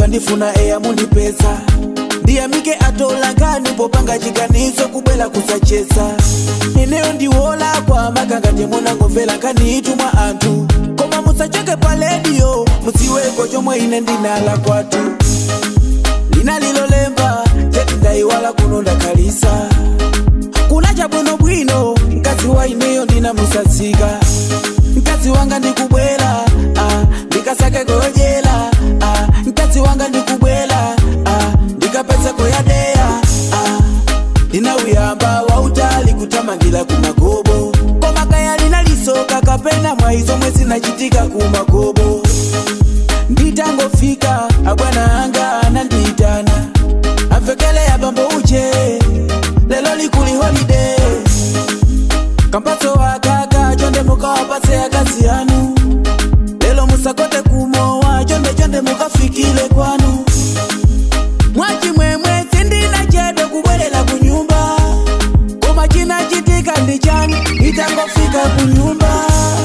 mukandifuna eya mundipeza ndiyamike atolangani popanga chiganizo kubwela kusacheza ineyo ndiwola kwa makanga temunangomvera nkaniitumwa anthu koma musachoke pa lediyo mudziweko chomwe ine ndinala kwathu lina lilolemba cheti ndayiwala kuno ndakhalisa kuna chabwinobwino mkazi wa ineyo ndinamusatsika mkazi wanga ndikubwela ah, ndikasake koyojela ah, mkazi wanga ndikubwela ah, ndikapeza koyadeya ah, ndinawuyamba wautali kutamangira kumagobo koma kaya linalisoka kapena mwaizo mwe zinachitika kumagobo nditangofika abwana anga anandiyitana amvekele ya bambo uche lelo likuli holiday kampatso wakaka chonde mukawapatse akazi anu lelo musakote kumowa chonde chonde mukafikile kwanu mwachimwemwe sindina chede kubwerera kunyumba koma chinachitika ndi chani itangofika kunyumba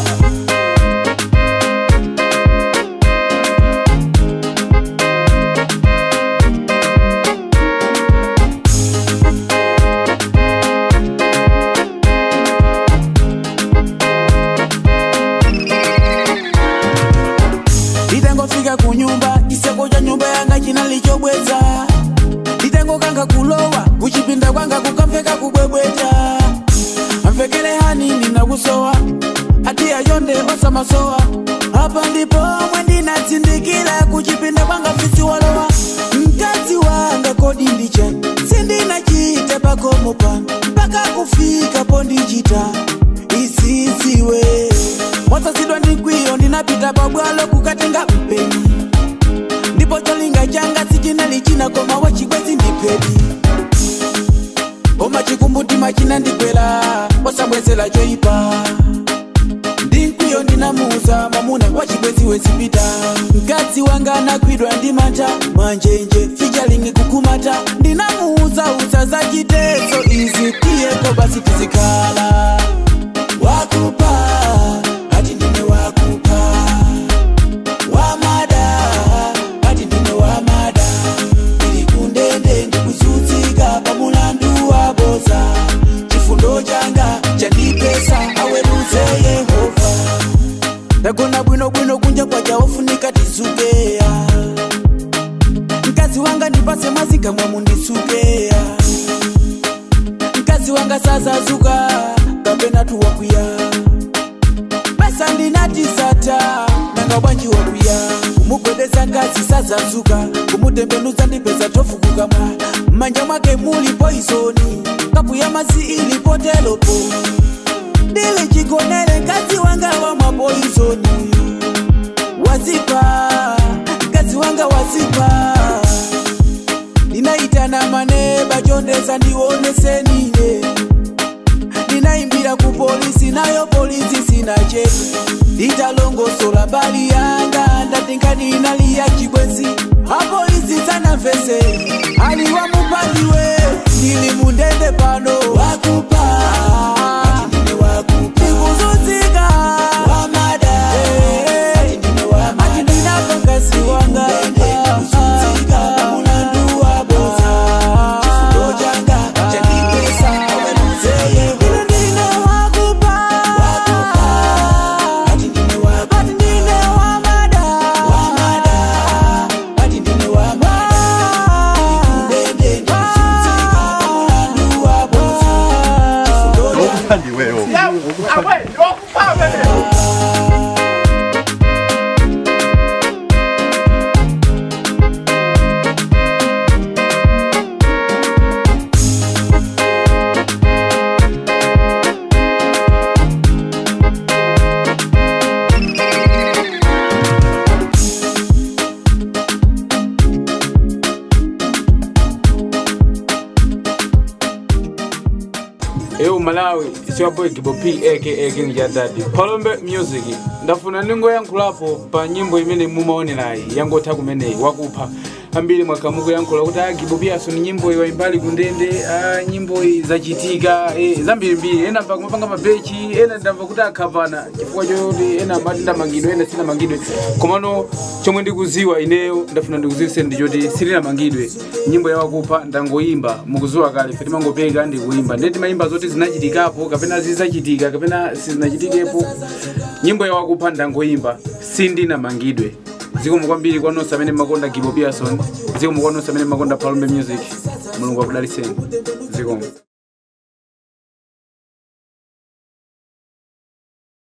nditangofika kunyumba chiseko cha nyumba yanga chinalichobweza nditangokanga kulowa kuchipinda kwanga kukamveka kubwebweta amvekele hani ndinakusowa ati ayonde osamasowa apa ndipo omwe ndinatsindikira kuchipinda kwanga fisiwalowa mkazi wanga kodi ndicha sindinachita pakomo pano mpaka kufika pondichita isiziwe mwasasidwa ndikwiyo ndinapita pabwalo kukatenga mpeni ndipo cholinga changa sichinali china koma wachikwezi ndipedi koma chikumbutima chinandikwela wasambwezela choipa ndinkwiyo ndinamuuza mwamuna wachikwezi wezipita mkazi wanga anakwidwa ndi mata mwanjenje fichalingi kukumata ndinamuuza usa za chitezo izi tiyeko basi tizikhala wakupa ati ndine wakupa wamada ati ndine wamada ili kundende ndikuzudzika pamulandu wa boza chifundo changa chandipesa aweruze yehova ndagona bwinobwino kunja kwaja wofunika tizukeya mkazi wanga ndipase mwazi kamwe mundisukeya mkazi wanga sazazuka kapena tuwakwiya basa ndinatisata nanga bwanji wakwiya kumugwedeza ngazi sazazuka kumutembenuza ndipeza tofukukamwa mmanja mwake muli poisoni kapu ya mazi ilipotelopo ndili chigonere mkazi wanga wa mapoisoni wazipa mkazi wanga wazipa ndinaitana maneba chondeza ndionesenine ndinaimbira ku polisi nayo polisi sina cheti nditalongosola mbali yanga ndatinkaninaliya chibwenzi apolisi sanamvese aliwa mupandiwe ndili mundende pano wakupa ndikuzunzika ati ndinapangasi wanga Ine ndine wakupa ati ndine wamada ndiweyo eu malawi isiwapo ikibo p aka king jadadi palombe music ndafuna ningoyankhulapo pa nyimbo imene mumaonerayi yangotha kumeneyi wakupha ambiri mwakamuko yankhula kuti ah, gibo piason nyimbo iyi waimbali kundende ah, nyimbo iyi zachitika eh, zambirimbiri ena mpaka mapanga mabechi ena ndamva kuti akhavana chifukwa choti ena amati ndamangidwe ena sinamangidwe komano chomwe ndikuziwa ineyo ndafuna ndikuziwise ndi choti silinamangidwe nyimbo yawakupha ndangoyimba mukuziwa kale fe timangopeka ndikuimba ndeti mayimba zoti zinachitikapo kapena zizachitika kapena sizinachitikepo nyimbo yawakupha ndangoyimba sindinamangidwe zikomo kwambiri kwa nonse amene makonda gibo pearson zikomo kwa nonse amene makonda palombe music mulungu akudaliseni zikomo